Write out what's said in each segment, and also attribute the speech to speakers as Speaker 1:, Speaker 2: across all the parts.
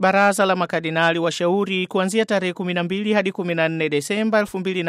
Speaker 1: Baraza la makardinali washauri kuanzia tarehe 12 hadi 14 Desemba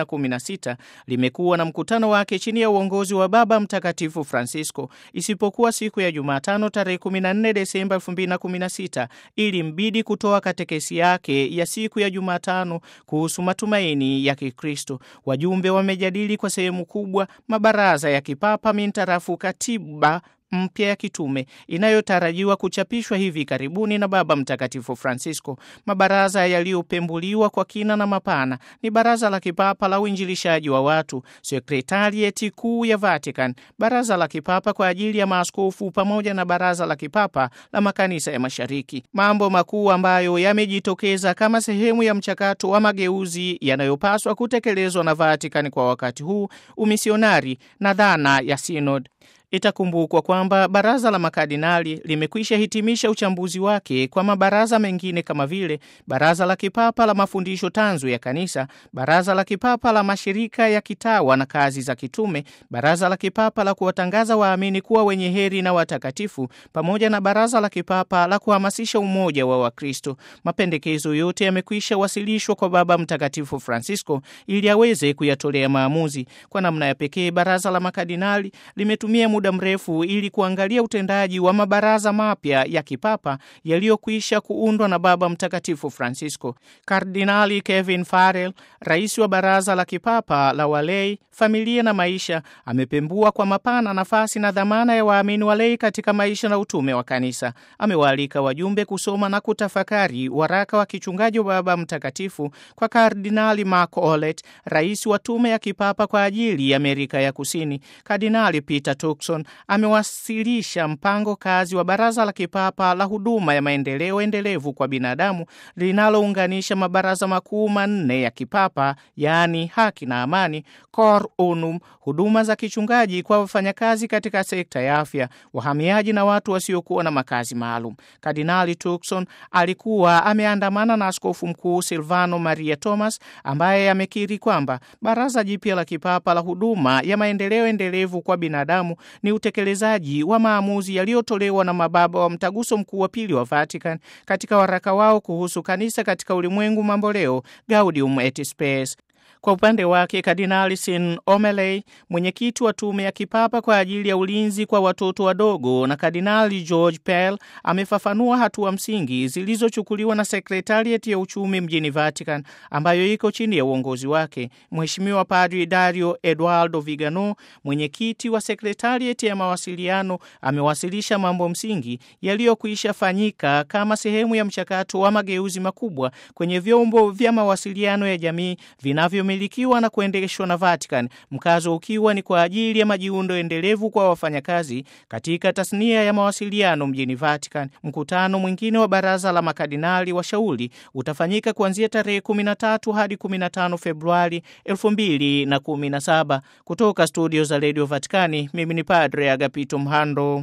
Speaker 1: 2016 limekuwa na mkutano wake chini ya uongozi wa Baba Mtakatifu Francisco, isipokuwa siku ya Jumatano tarehe 14 Desemba 2016 ili mbidi kutoa katekesi yake ya siku ya Jumatano kuhusu matumaini ya Kikristo. Wajumbe wamejadili kwa sehemu kubwa mabaraza ya kipapa mintarafu katiba mpya ya kitume inayotarajiwa kuchapishwa hivi karibuni na Baba Mtakatifu Francisco. Mabaraza yaliyopembuliwa kwa kina na mapana ni Baraza la Kipapa la Uinjilishaji wa Watu, Sekretarieti Kuu ya Vatican, Baraza la Kipapa kwa ajili ya Maaskofu pamoja na Baraza la Kipapa la Makanisa ya Mashariki. Mambo makuu ambayo yamejitokeza kama sehemu ya mchakato wa mageuzi yanayopaswa kutekelezwa na Vatican kwa wakati huu, umisionari na dhana ya Synod. Itakumbukwa kwamba baraza la makardinali limekwisha hitimisha uchambuzi wake kwa mabaraza mengine kama vile baraza la kipapa la mafundisho tanzu ya kanisa, baraza la kipapa la mashirika ya kitawa na kazi za kitume, baraza la kipapa la kuwatangaza waamini kuwa wenye heri na watakatifu, pamoja na baraza la kipapa la kuhamasisha umoja wa Wakristo. Mapendekezo yote yamekwisha wasilishwa kwa Baba Mtakatifu Francisco ili aweze kuyatolea maamuzi. Kwa namna ya pekee, baraza la makardinali limetumia muda mrefu ili kuangalia utendaji wa mabaraza mapya ya kipapa yaliyokwisha kuundwa na Baba Mtakatifu Francisco. Kardinali Kevin Farrell, rais wa baraza la kipapa la walei, familia na maisha, amepembua kwa mapana nafasi na dhamana ya waamini walei katika maisha na utume wa kanisa. Amewaalika wajumbe kusoma na kutafakari waraka wa kichungaji wa Baba Mtakatifu kwa Kardinali Mark Olet, rais wa tume ya kipapa kwa ajili ya Amerika ya Kusini. Kardinali Peter Turkson amewasilisha mpango kazi wa Baraza la Kipapa la Huduma ya Maendeleo Endelevu kwa Binadamu linalounganisha mabaraza makuu manne ya kipapa, yaani haki na amani, Cor Unum, huduma za kichungaji kwa wafanyakazi katika sekta ya afya, wahamiaji na watu wasiokuwa na makazi maalum. Kardinali Turkson alikuwa ameandamana na Askofu Mkuu Silvano Maria Thomas ambaye amekiri kwamba Baraza jipya la Kipapa la Huduma ya Maendeleo Endelevu kwa Binadamu ni utekelezaji wa maamuzi yaliyotolewa na mababa wa Mtaguso Mkuu wa Pili wa Vatican katika waraka wao kuhusu kanisa katika ulimwengu mamboleo, Gaudium et Spes. Kwa upande wake Kardinali Sin Omeley, mwenyekiti wa tume ya kipapa kwa ajili ya ulinzi kwa watoto wadogo, na Kardinali George Pell amefafanua hatua msingi zilizochukuliwa na sekretarieti ya uchumi mjini Vatican ambayo iko chini ya uongozi wake. Mheshimiwa Padri Dario Eduardo Vigano, mwenyekiti wa sekretarieti ya mawasiliano, amewasilisha mambo msingi yaliyokwisha fanyika kama sehemu ya mchakato wa mageuzi makubwa kwenye vyombo vya mawasiliano ya jamii vinavyo milikiwa na kuendeshwa na Vatican, mkazo ukiwa ni kwa ajili ya majiundo endelevu kwa wafanyakazi katika tasnia ya mawasiliano mjini Vatican. Mkutano mwingine wa baraza la makardinali washauri utafanyika kuanzia tarehe 13 hadi 15 Februari 2017. Kutoka studio za Radio Vaticani, mimi ni Padre Agapito Mhando.